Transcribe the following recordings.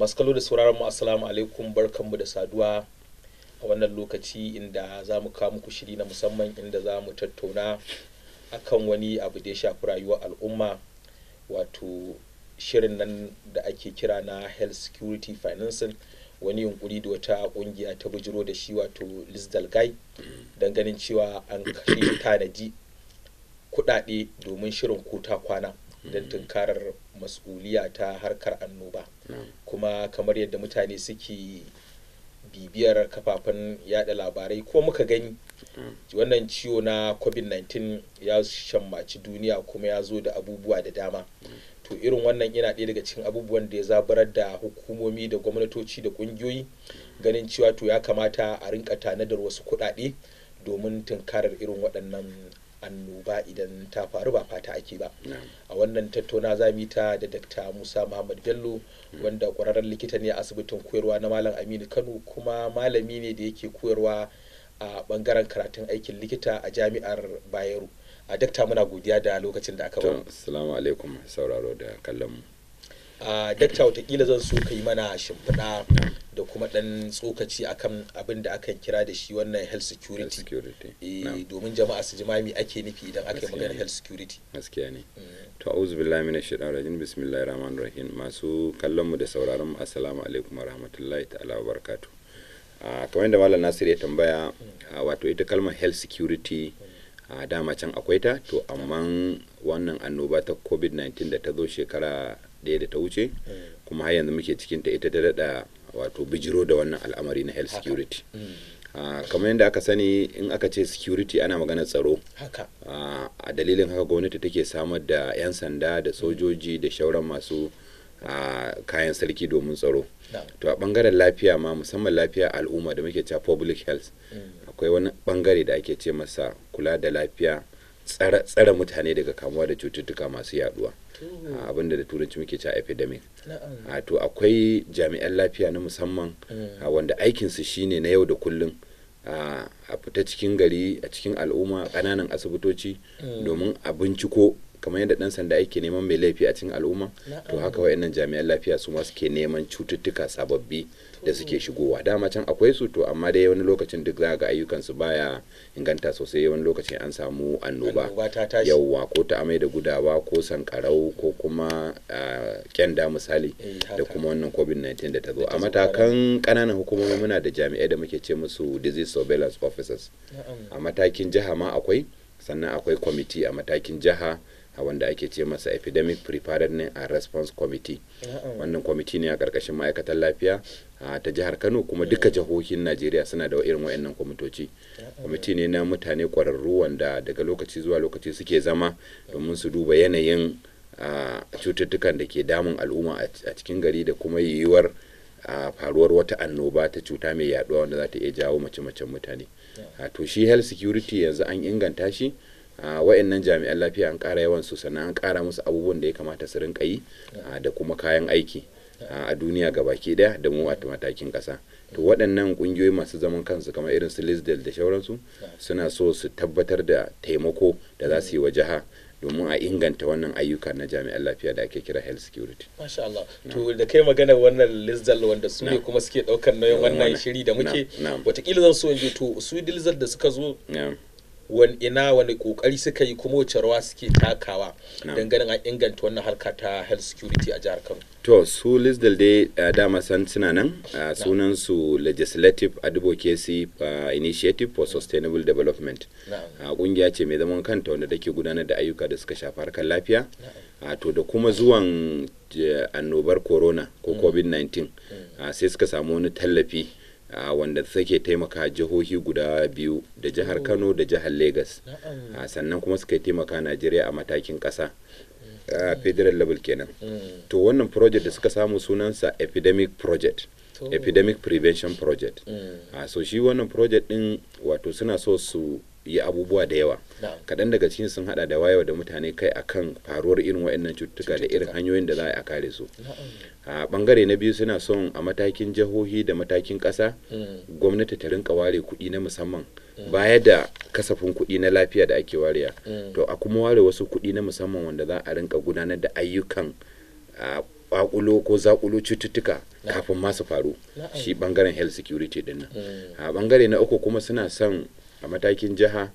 masu kallo da sauraron mu assalamu alaikum barkanmu da saduwa a wannan lokaci inda za mu kawo muku shiri na musamman inda za mu tattauna akan wani abu da ya shafi rayuwar al'umma wato shirin nan da ake kira na health security financing wani yunkuri da wata kungiya ta bujiro da shi wato lisdal guy don ganin cewa an kashe tanaji kudade domin shirin kota kwana don tunkarar mas'uliya ta harkar annoba kuma kamar yadda mutane suke bibiyar kafafen yada labarai ko muka gani wannan ciwo na covid-19 ya shammaci duniya kuma ya zo da abubuwa da dama to irin wannan yana ɗaya daga cikin abubuwan da ya zabarar da hukumomi da gwamnatoci da ƙungiyoyi ganin cewa to ya kamata a rinka tanadar wasu kuɗaɗe domin tunkarar irin waɗannan annoba idan ta faru ba fata ake ba a wannan tattauna za mu yi ta da dr musa muhammad bello wanda ƙwararren likita ne a asibitin koyarwa na malam aminu kano kuma malami ne da yake koyarwa a bangaren karatun aikin likita a jami'ar bayero a dakta muna godiya da lokacin da aka ba assalamu alaikum sauraro da kallon mu a dakta watakila zan so ka yi mana shimfiɗa da kuma ɗan tsokaci akan abin da akan kira da shi wannan health security domin jama'a su ji mami ake nufi idan aka yi magana health security gaskiya ne to auzu billahi minash shaitanir rajim bismillahir rahmanir rahim masu kallon mu da sauraron mu assalamu alaikum warahmatullahi ta'ala wa barakatuh kamar yadda malam nasir ya tambaya wato ita kalmar health security a dama can akwai ta to amma wannan annoba ta covid-19 da ta zo shekara ɗaya da ta wuce kuma har yanzu muke cikin ta ita ta daɗa wato bijiro da wannan al'amari na health security kamar yadda aka sani in aka ce security ana magana tsaro a dalilin haka gwamnati take samar da 'yan sanda da sojoji da shauran masu kayan sarki domin tsaro to a bangaren lafiya ma musamman lafiya al'umma da muke cewa public health akwai wani bangare da ake ce masa kula da lafiya tsare mutane daga kamuwa da cututtuka masu yaduwa abinda da turanci muke cewa epidemic to akwai jami'an lafiya na musamman wanda aikinsu shine na yau da kullum a fita cikin gari a cikin al'umma ƙananan asibitoci domin a binciko kamar yadda dan sanda yake neman mai laifi a cikin al'umma to haka wayannan jami'an lafiya su ma suke neman cututtuka sababbi da suke shigowa dama can akwai su to amma dai wani lokacin duk za ga ayyukan su baya inganta sosai wani lokacin an samu annoba yauwa ko ta amai da gudawa ko sankarau ko kuma kyanda misali da kuma wannan covid-19 da ta zo a matakan kananan hukumomi muna da jami'ai da muke ce musu disease surveillance officers a matakin jiha ma akwai sannan akwai kwamiti a matakin jiha a wanda ake ce masa epidemic preparedness and response committee wannan kwamiti ne a karkashin ma'aikatar lafiya ta jihar kano kuma duka jihohin najeriya suna da irin wayannan kwamitoci kwamiti ne na mutane kwararru wanda daga lokaci zuwa lokaci suke zama domin su duba yanayin cututtukan da ke damun al'umma a cikin gari da kuma yiwuwar faruwar wata annoba ta cuta mai yaduwa wanda za ta iya jawo mace-macen mutane to shi health security yanzu an inganta shi a wa'annan jami'an lafiya an ƙara yawan su sannan an ƙara musu abubuwan da ya kamata su rinka yi da kuma kayan aiki a duniya baki daya da mu a matakin ƙasa to waɗannan ƙungiyoyi masu zaman kansu kamar irin su lisdel da shauransu suna so su tabbatar da taimako da za su yi wa jiha domin a inganta wannan ayyuka na jami'an lafiya da ake kira health security. Masha Allah. To da kai magana wannan Lizdal wanda su ne kuma suke ɗaukar nauyin wannan shiri da muke watakila zan so in je to su Lizdal da suka zo wani ina wani kokari suka yi kuma wace rawa suke takawa don ganin an inganta wannan harka ta health security a jihar Kano. To su Lizdal dai uh, dama san suna nan uh, sunan su Legislative Advocacy uh, Initiative for Sustainable Development. kungiya ce mai zaman kanta wanda take gudanar da ayyuka da suka shafi harkar lafiya. to da kuma zuwan annobar corona ko covid-19 sai suka samu wani tallafi Uh, wanda suke taimaka jihohi guda biyu da jihar kano da jihar lagos uh, sannan kuma suka taimaka najeriya a matakin kasa uh, federal level kenan to wannan project da suka samu sunansa epidemic project epidemic prevention project so shi wannan project din wato suna so su yi abubuwa da yawa kaɗan daga cikin sun hada da wayewa da mutane kai akan faruwar irin waɗannan cututtuka da irin hanyoyin da za a kare su a bangare na biyu suna son a matakin jihohi da matakin ƙasa gwamnati ta rinka ware kuɗi na musamman baya da kasafin kuɗi na lafiya da ake wariya to a kuma ware wasu kuɗi na musamman wanda za a rinka gudanar da ayyukan kwakulo ko zakulo cututtuka Na'am. kafin ma su faru Na'am. shi bangaren health security din nan Mm. a bangare na uku kuma suna son a matakin jiha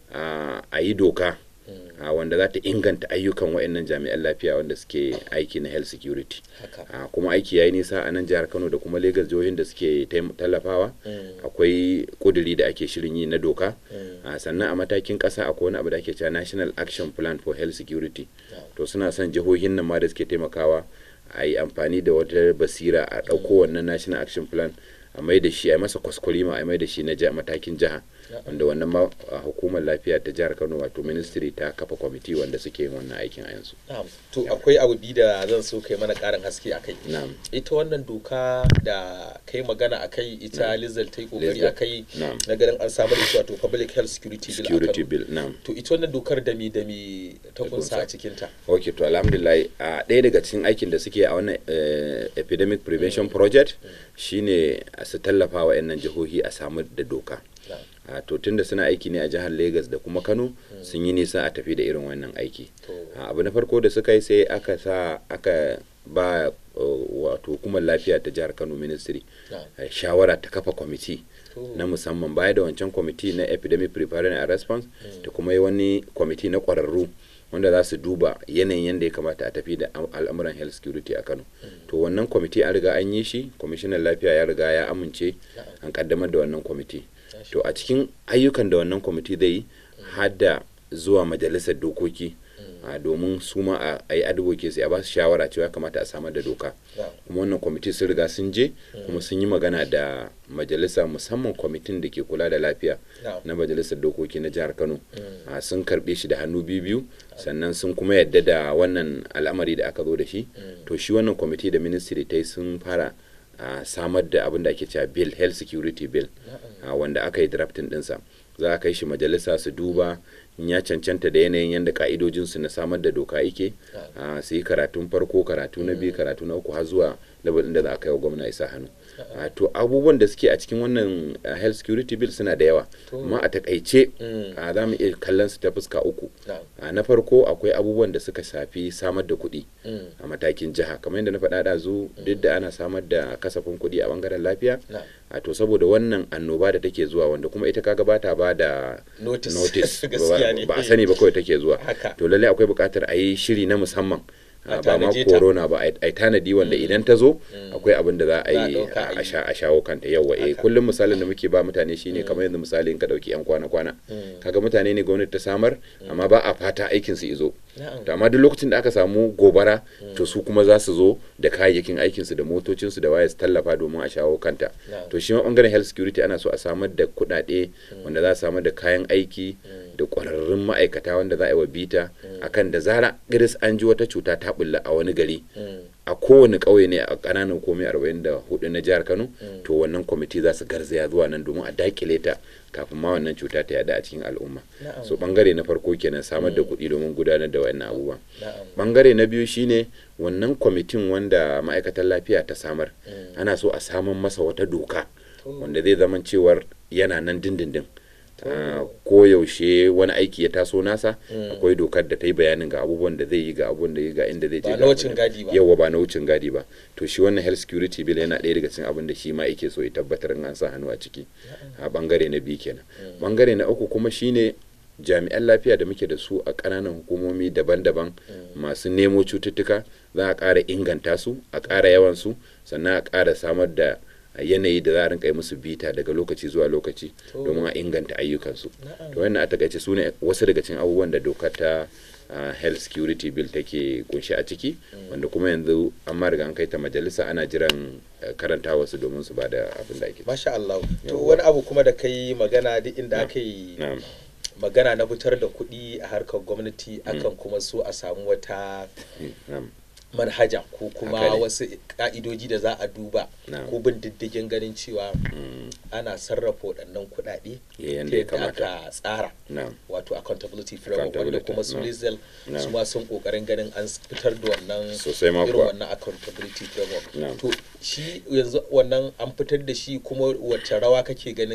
a a yi doka Mm. a wanda za ta inganta ayyukan waɗannan jami'an lafiya wanda suke aiki na health security haka a kuma aiki ya yi nisa a nan jihar kano da kuma lagos jihohin da suke taim- tallafawa Mm. akwai kuduri da ake shirin yi na doka Mm. a sannan a matakin kasa akwai wani abu da ake cewa national action plan for health security Na'am. to suna son jihohin nan ma da suke taimakawa a yi amfani da wata basira a ɗauko wannan national action plan a mai da shi a yi masa kwaskwarima a mai da shi na ja- matakin jiha Na'am. wanda wannan ma a hukumar lafiya ta jihar kano wato ministry ta kafa kwamiti wanda suke yin wannan aikin a yanzu Na'am. to akwai abu biyu da zan so kai mana karin haske a kai na'am ita wannan doka da kai magana a kai ita lizal ta yi kokari Lizal. a kai Na'am. na ganin an samar da shi wato public health security bill a security Kano. bill na'am to ita wannan dokar da mi da mi ta kunsa kunsa. a cikinta ok to alhamdulillah a ɗaya daga cikin aikin da suke a wannan eh, epidemic prevention project shine a su tallafa wa 'yan jihohi a samar da doka Na'am. a to tunda suna aiki ne a jihar lagos da kuma kano sun yi nisa a tafi da irin wannan aiki To. a, abu na farko da suka yi sai aka sa aka ba uh, wato hukumar lafiya ta jihar kano ministry Na'am. eh, shawara ta kafa kwamiti To. na musamman baya da wancan kwamiti na epidemic preparedness and response da kuma yi wani kwamiti na kwararru wanda za su duba yanayin yadda ya kamata a tafi da am- al'amuran health security a kano to wannan kwamiti an riga an yi shi kwamishinan lafiya ya riga ya amince an kaddamar da wannan kwamiti to a cikin ayyukan da wannan kwamiti zai yi har da zuwa majalisar dokoki a domin su ma a- a yi advocacy a ba su shawara cewa ya kamata a samar da doka Na'am. kuma wannan kwamiti sun riga sun je kuma sun yi magana da majalisa musamman kwamitin da ke kula da lafiya Na'am. na majalisar dokoki na jihar kano a sun karbe shi da hannu biyu biyu sannan sun kuma yadda da wannan al'amari da aka zo da shi to shi wannan kwamiti da ministry ta yi sun fara a samar da abin da ake cewa bill health security bill a wanda aka yi drafting dinsa za a kai shi majalisa su duba in ya cancanta da yanayin yadda ka'idojinsu na samar da doka yake a su yi karatun farko karatu na biyu karatu na uku har zuwa level ɗin da za a kai wa gwamna isa hannu a to abubuwan da suke a cikin wannan uh, health security bill suna da yawa amma a takaice Mm. a za mu iya kallon su ta fuska uku Na'am. a na farko akwai abubuwan da suka shafi samar da kuɗi Mm. a matakin jiha kamar yadda na faɗa da zu duk da ana samar da kasafin kuɗi a bangaren lafiya Na'am. a to saboda wannan annoba da take zuwa wanda kuma ita kaga bata ba da Notice. notice Gaskiya ne. ba a sani ba kawai take zuwa Haka. to lallai akwai buƙatar a yi shiri na musamman A a ba ma tanaje ta. corona ba a yi tanadi wanda idan ta zo akwai abin da za a Za a yi ɗauka a a yi. sha- a shawo kanta yawa eh Haka. kullum misalin da muke ba mutane shine kamar yanzu misalin ka dauki yan kwana kwana kaga mutane ne gwamnati ta samar amma ba a fata aikin su izo Na'am. to amma duk lokacin da aka samu gobara to su kuma za su zo da kayayyakin aikin su da motocin su da waya su tallafa domin a shawo kanta Na'am. to shi ma bangaren health security ana so a samar da kuɗaɗe wanda za a samar da kayan aiki da ƙwararrun ma'aikata wanda za a yi wa bita akan da zara iris an ji wata cuta ta bulla a wani gari Mm. a kowane ƙauye ne a ƙananan komai arba'in da hudu na jihar kano to wannan kwamiti za su garzaya zuwa nan domin a dakile ta kafin ma wannan cuta ta yada a cikin al'umma Na'am. so bangare na farko kenan samar da kuɗi domin gudanar da wannan abubuwa Na'am. bangare na biyu shine wannan kwamitin wanda ma'aikatar lafiya ta samar ana so a saman masa wata doka wanda zai zama cewar yana nan dindindin Ah, ko yaushe wani aiki ya taso nasa akwai dokar da ta yi bayanin ga abubuwan da zai yi ga abubuwan da ya ga inda zai je Ba ga na abun wucin da- gadi ba. yawa ba na wucin gadi ba to shi wannan health security bill yana ɗaya daga cikin abin da shi ma yake so ya tabbatar in an sa hannu a ciki a bangare na biyu kenan bangare na uku kuma shine jami'an lafiya da muke da su a ƙananan hukumomi daban-daban masu nemo cututtuka za a ƙara inganta su a ƙara yawan su sannan a ƙara samar da yanayi da za a rinka yi musu bita daga lokaci zuwa lokaci domin a inganta ayyukansu to wannan a takaice su ne wasu daga cikin abubuwan da dokar ta uh, health security bill take kunshi a ciki wanda kuma yanzu an ma riga an kai ta majalisa ana jiran uh, karanta wasu domin su ba da abin da ake Masha Allah. To Yawwa. wani abu kuma da kai magana duk inda Na'am. aka yi na'am magana na fitar da kuɗi a harkar gwamnati akan kuma so a samu wata na'am manhaja ko kuma Haka ne. wasu ka'idoji da za a duba Na'am. ko bin diddigin ganin cewa Mm, ana sarrafa waɗannan kuɗaɗe ya yanda ta ya yadda kamata aka tsara na'am wato accountability framework wanda Accountability, kuma su na'am. Lizel Na'am. su ma sun kokarin ganin an fitar da wannan Sosai ma irin kuwa. wannan accountability framework Na'am. to shi yanzu wannan an fitar da shi kuma wacce rawa kake ganin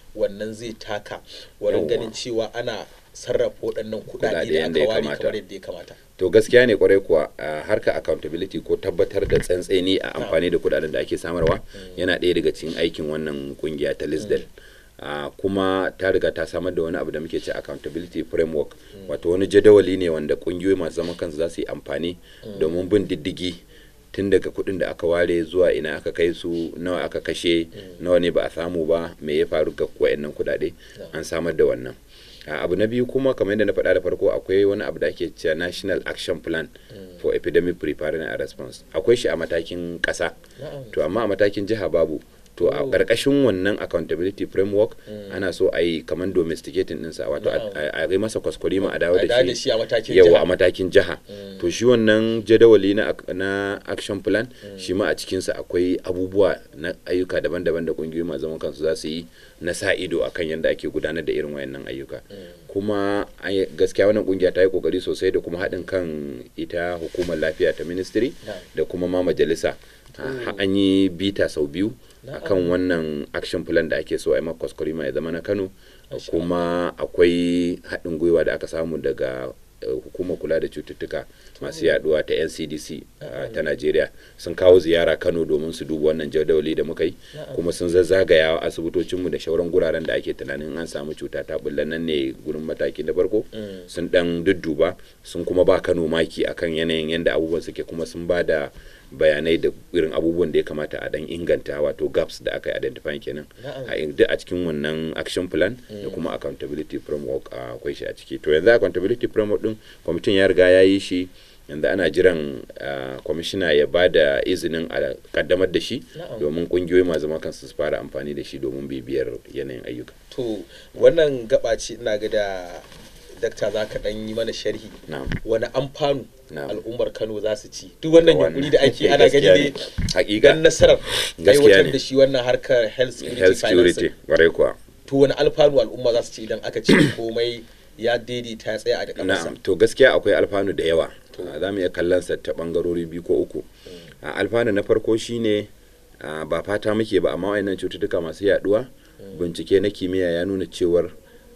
wannan zai taka wurin Yawwa. ganin cewa ana sarrafa waɗannan kuɗaɗe Kuɗaɗe da yadda aka ya ware kamata. kamar yadda ya kamata to gaskiya ne kwarai kuwa a harkar accountability ko tabbatar da tsantseni a amfani da kudaden da ake samarwa yana ɗaya daga cikin aikin wannan kungiya ta lisdel a kuma ta riga ta samar da wani abu da muke ce accountability framework wato wani jadawali ne wanda kungiyoyi masu zaman kansu za su yi amfani domin bin diddigi tun daga kuɗin da aka ware zuwa ina aka kai su nawa aka kashe nawa ne ba a samu ba me ya faru ga wayannan kuɗaɗe an samar da wannan a abu na biyu kuma kamar yadda na faɗa da farko akwai wani abu da ake cewa national action plan for epidemic preparedness and response akwai shi a matakin ƙasa Na'am. to amma a matakin jiha babu to a ƙarƙashin wannan accountability framework ana so a yi kamar domesticating ɗinsa wato a- a a yi masa kwaskwarima a dawo A dawo da da shi a matakin yawa jiha. a matakin jiha to shi wannan jadawali na, ak- na action plan shi ma a cikinsa akwai abubuwa na ayyuka daban-daban da kungiyoyi masu zaman kansu za su yi na sa ido akan yadda ake gudanar da irin wayannan ayyuka kuma ai- gaskiya wannan kungiya ta yi kokari sosai da kuma haɗin kan ita hukumar lafiya ta ministry Na'am. da kuma ma majalisa Ha- an yi bita sau biyu akan wannan action plan da ake so a yi maka kwaskwarima ya zama na kano Masha kuma akwai haɗin gwiwa da aka samu daga eh, hukumar kula da cututtuka masu yaduwa ta ncdc uh, ta najeriya sun kawo ziyara kano domin su duba wannan jadawali da muka yi kuma sun zazzagaya asibitocinmu da shauran guraren da ake tunanin an samu cuta ta bulla nan ne gurin mataki na farko sun dan dudduba sun kuma ba kano maki akan yanayin yadda abubuwan suke kuma sun ba da bayanai da irin abubuwan da ya kamata a dan inganta wato gaps da aka yi identify kenan Na'am. a duk a cikin wannan action plan da kuma accountability framework a akwai shi a ciki to yanzu accountability framework din kwamitin ya riga ya yi shi yanzu ana jiran ah, kwamishina ya ba da izinin a kaddamar da shi Na'am. domin kungiyoyi masu zaman kansu su fara amfani da shi domin bibiyar yanayin ayyuka to wannan gaba ce ina ga da dakta za ka ɗan yi mana sharhi na'am wani amfanu Na'am. al'ummar kano za su ci duk wannan Wannan. yunkuri da ake ana gani Gaskiya ne ne. Hakika. dan nasarar Gaskiya aiwatar ne. da shi wannan harkar health security health security financing kwarai kuwa to wani alfanu al'umma za su ci idan aka ce komai ya daidaita ya tsaya a da kamarsa na'am to gaskiya akwai alfanu da yawa za mu iya kallon sa ta bangarori biyu ko uku a alfanu na farko shine a, ba fata muke ba amma wayannan cututtuka masu yaduwa bincike na kimiyya ya nuna cewar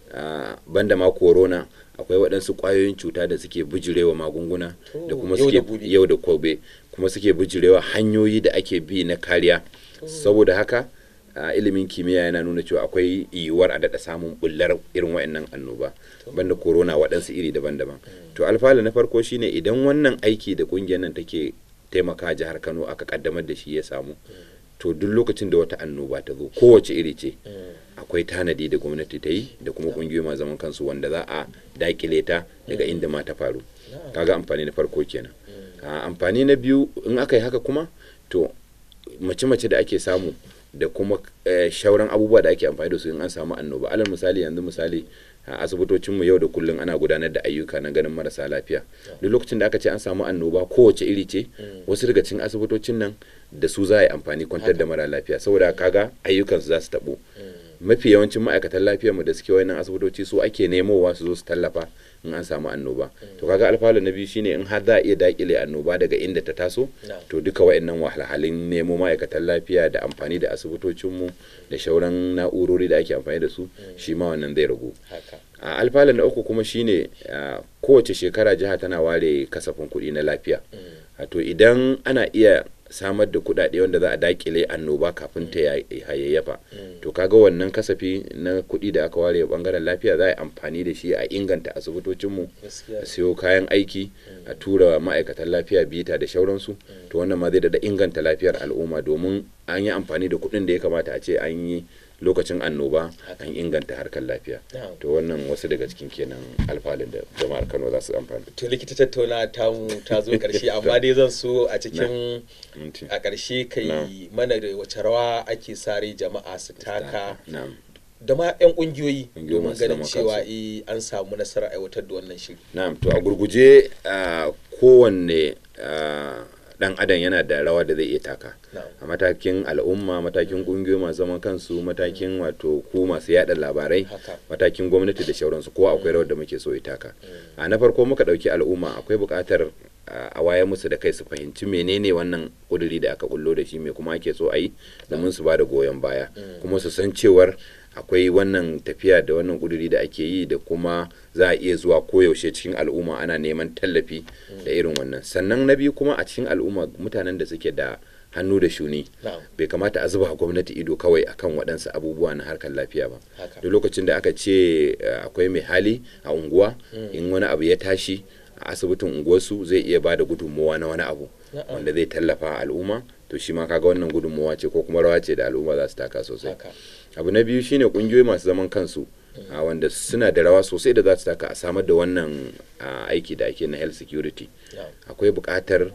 a, banda ma corona akwai waɗansu ƙwayoyin cuta da suke bijirewa magunguna To, da kuma yau da suke gobe. yau da gobe kuma suke bijirewa hanyoyi da ake bi na kariya saboda haka a ilimin kimiyya yana nuna cewa akwai yiwuwar a daɗa samun bullar irin wa'annan annoba banda corona waɗansu iri daban-daban to alfala na farko shine idan wannan aiki da ƙungiyar nan take taimaka jihar kano aka kaddamar da shi ya samu to duk lokacin da wata annoba ta zo kowace iri ce akwai tanadi da gwamnati ta yi da kuma ƙungiyoyi masu zaman kansu wanda za a dakile ta daga inda ma ta faru kaga amfani na farko kenan a amfani na biyu in aka yi haka kuma to mace-mace da ake samu da kuma eh, shauran abubuwa da ake amfani da su in an samu annoba alal misali yanzu misali a asibitocinmu yau da kullum ana gudanar da ayyuka na ganin marasa lafiya duk lokacin da aka ce an samu annoba kowace iri ce wasu daga cikin asibitocin nan da su za a yi amfani kwantar da mara lafiya saboda kaga ayyukansu za su taɓo mafi yawancin ma'aikatan lafiyarmu da suke wayannan asibitoci su ake nemowa su zo su tallafa in an samu annoba to kaga alfalu na biyu shine in har za a iya dakile annoba daga inda ta taso Na'am. to duka wayannan wahalhalun nemo ma'aikatan lafiya da amfani da asibitocinmu da shauran na'urori da ake amfani da su shi ma wannan zai ragu haka a alfala na uku kuma shine a, kowace shekara jiha tana ware kasafin kuɗi na lafiya to idan ana iya samar da kuɗaɗe wanda za a dakile annoba kafin ta ya- hayayyafa to kaga wannan kasafi na kuɗi da aka ware bangaren lafiya za a yi amfani da shi a inganta asibitocinmu gaskiya a siyo kayan aiki a tura ma'aikatan lafiya bita da shauransu to wannan ma zai da inganta lafiyar al'umma domin an yi amfani da kuɗin da ya kamata a ce an yi lokacin annoba an inganta harkar lafiya Na'am. to wannan wasu daga cikin kenan alfalin da jama'ar kano za su amfani to likita tattauna ta mu ta zo karshe amma dai zan so a cikin Minti. a ƙarshe kai Na'am. mana da wace rawa ake sare jama'a su taka na'am da ma 'yan ƙungiyoyi Ƙungiyoyi domin masu ganin zaman cewa kansu. eh, an samu nasarar aiwatar da wannan shiri na'am to a gurguje a kowanne a, dan adam yana da rawa da zai iya taka Na'am. a matakin al'umma matakin kungiyoyi masu zaman kansu matakin wato ku masu yada labarai Haka. matakin gwamnati da shauransu ko akwai rawar da muke so ya taka a na farko muka dauki al'umma akwai buƙatar a wayar musu da kai su fahimci menene wannan kuduri da aka kullo da shi me kuma ake so a yi domin su ba da goyon baya kuma su san cewar akwai wannan tafiya da wannan kuduri da ake yi da kuma za a iya zuwa koyaushe cikin al'umma ana neman tallafi da irin wannan sannan na biyu kuma a cikin al'umma mutanen da suke da hannu da shuni bai kamata a zuba gwamnati ido kawai akan waɗansu abubuwa na harkar lafiya ba duk lokacin da aka ce akwai mai hali a unguwa in wani abu ya tashi a asibitin unguwarsu zai iya ba da gudunmowa na wani abu wanda zai tallafa al'umma to shi ma kaga wannan gudunmowa ce ko kuma rawa ce da al'umma za su taka sosai abu na biyu shine kungiyoyi masu zaman kansu a wanda suna da rawa sosai da za su taka a samar da wannan aiki da ake na health security akwai buƙatar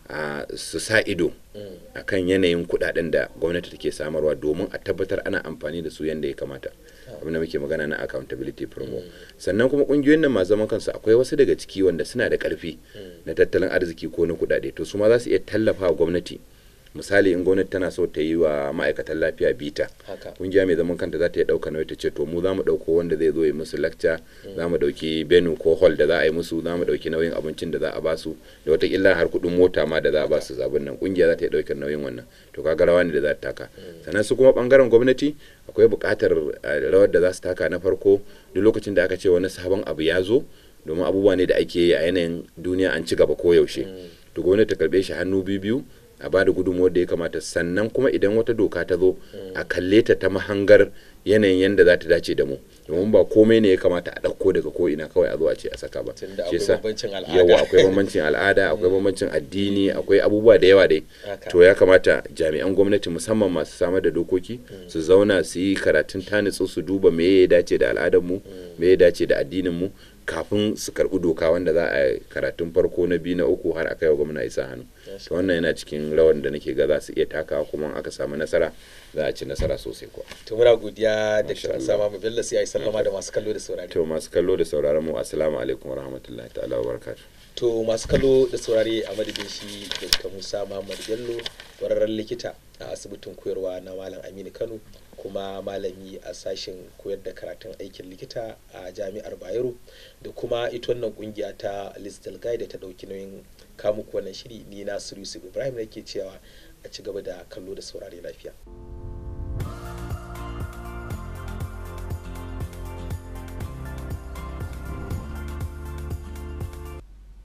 su sa ido a kan yanayin kudaden da gwamnati take samarwa domin a tabbatar ana amfani da su yadda ya kamata abin da muke magana na accountability promo sannan kuma kungiyoyin nan masu zaman kansu akwai wasu daga ciki wanda suna da karfi na tattalin arziki ko na kudade to su ma za su iya tallafa gwamnati misali in gwamnati tana so ta yi wa ma'aikatan lafiya bita kungiya mai zaman kanta za ta iya ɗauka nauyi ta ce to mu za mu ɗauko wanda zai zo yi musu lakca za mu ɗauki benu ko hall da za a yi musu za mu ɗauki nauyin abincin da za a basu da watakila har kuɗin mota ma da za a basu zabin nan kungiya za ta iya ɗaukar nauyin wannan to kaga rawa ne da za ta taka sannan su kuma ɓangaren gwamnati akwai buƙatar rawar da za su taka na farko duk lokacin da aka ce wani sabon abu ya zo domin abubuwa ne da ake yi a yanayin duniya an ci gaba koyaushe to gwamnati ta karɓe shi hannu biyu biyu a bada gudunmuwar da ya kamata sannan kuma idan wata doka ta zo a kalle ta ta mahangar yanayin yadda za ta dace da mu domin ba komai ne ya kamata a ɗauko daga ko ina kawai a zo a ce a saka ba yawa akwai bambancin al'ada akwai bambancin addini akwai abubuwa da yawa dai to ya kamata jami'an gwamnati musamman masu samar da dokoki su zauna su yi karatun tanitsu su duba me ya dace da al'adar mu me ya dace da addinin mu kafin su karɓi doka wanda za a karatun farko na biyu na uku har aka yi wa gwamna isa hannu to wannan yana cikin rawar da nake ga za su iya takawa kuma aka samu nasara za a ci nasara sosai kuwa to muna godiya da kiran sama mu bello sai ai sallama da masu kallo da saurare to masu kallo da sauraron mu assalamu alaikum warahmatullahi ta'ala wabarakatuh to masu kallo da saurare a madadin shi dr musa muhammad bello wararren likita a asibitin koyarwa na malam aminu kano kuma malami a sashen koyar da karatun aikin likita a jami'ar bayero da kuma ita wannan kungiya ta listal guide da ta dauki nauyin kamuku wannan shiri ni na yusuf ibrahim nake cewa a ci gaba da kallo da saurare lafiya